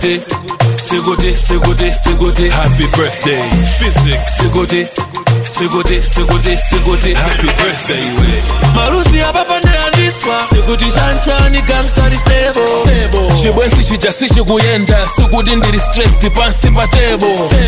sikuti sikuti sikuti sikuti happy birthday physics sikuti sikuti sikuti sikuti happy birthday we malusi apapandeandiswa sikuti chanchani gangstari stable chibwensi chijasi chikuyenda sikuti ndili stressed pansi pa table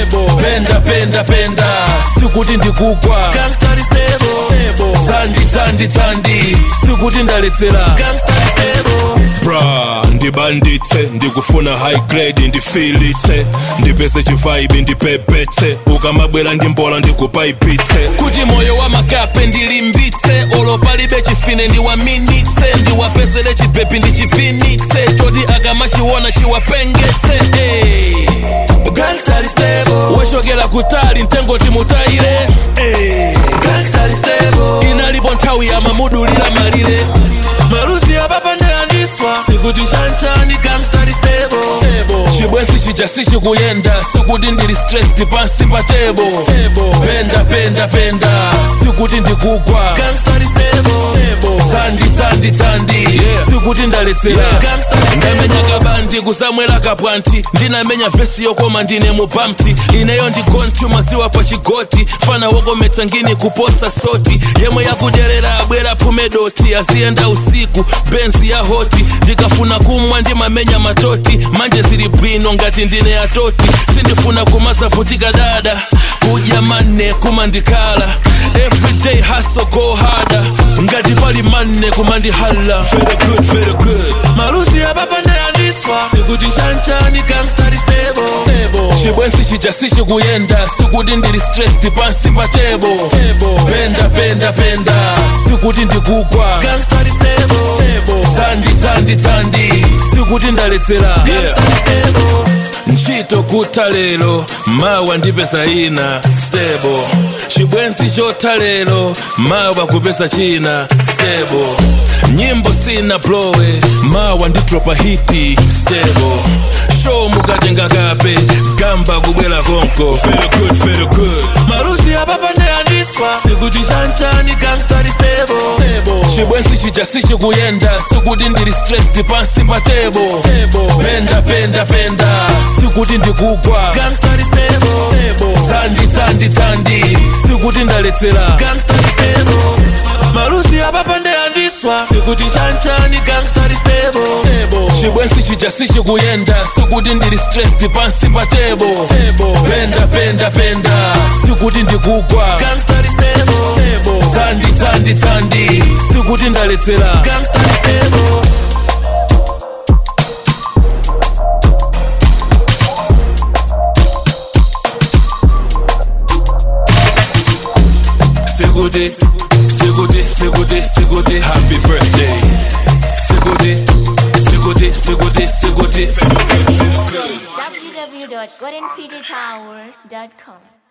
penda penda penda sikuti ndikugwa gangstari stable tsandi tsandi tsandi sikuti ndaletsera gangstari stable bra ndibanditse ndikufuna high grade ndifilitse ndipese chivibe ndipepetse ukamabwera ndimbola ndikupaipitse kuti moyo wa makape ndilimbitse olo palibe chifine ndiwaminitse ndiwapesere chipepi ndichivinitse choti akamachiona chiwapengetse hey. Gangstari stable wachokera kutali mtengo timutayire hey. Gangstari stable inalipo nthawi yamamudulira malire malusi apapandeandiswa sikuti chanchani gangstari stable chibwensi chijasi chikuyenda sikuti ndili stressed pansi pa table penda penda penda sikuti ndikugwa gangstari stable tsandi tsandi tsandi sikuti ndaletsera ndamenya kabandi kusamwera kapwanti ndinamenya vesi yokoma ndine mupamti ineyo ndigontu maziwa pa chigoti fana wokometsa ngini kuposa soti yemwe yakudyerera abwera phume doti aziyenda usiku benzi ya hoti ndikafuna kumwa ndimamenya matoti manje zili bwino ngati ndine yatoti sindifuna kumasavutika dada kudya manne kumandikhala everyday hustle go harder ngati pali manne kumandihala very good very good malusi apapandeandiswa sikuti chanchani gangstari stable chibwensi chijasi chikuyenda sikuti ndili stressed pansi pa table penda penda penda sikuti ndikugwa gangstari stable tsandi tsandi tsandi sikuti ndaletsera gangstari stable ntchito kutha lero mawa ndipeza ina stable chibwensi chotha lero mawa kupeza china stable nyimbo sina blowe mawa nditropa hiti stable show mukatenga kape gamba kubwera konko very good very good malusi apapandeandiswa sikuti chanchani gangstari stable chibwensi chijasi chikuyenda sikuti ndili stressed pansi pa table penda penda penda sikuti ndikugwa gangstari stable tsandi tsandi tsandi sikuti ndaletsera gangstari stable malusi apapandeandiswa sikuti chanchani gangstari stable chibwensi chijasi chikuyenda sikuti ndili stressed pansi pa table penda penda penda sikuti ndikugwa gangstari stable tsandi tsandi tsandi sikuti ndaletsera gangstari stable sikuti sikuti sikuti sikuti happy birthday sikuti sikuti sikuti sikuti www.goldencitytower.com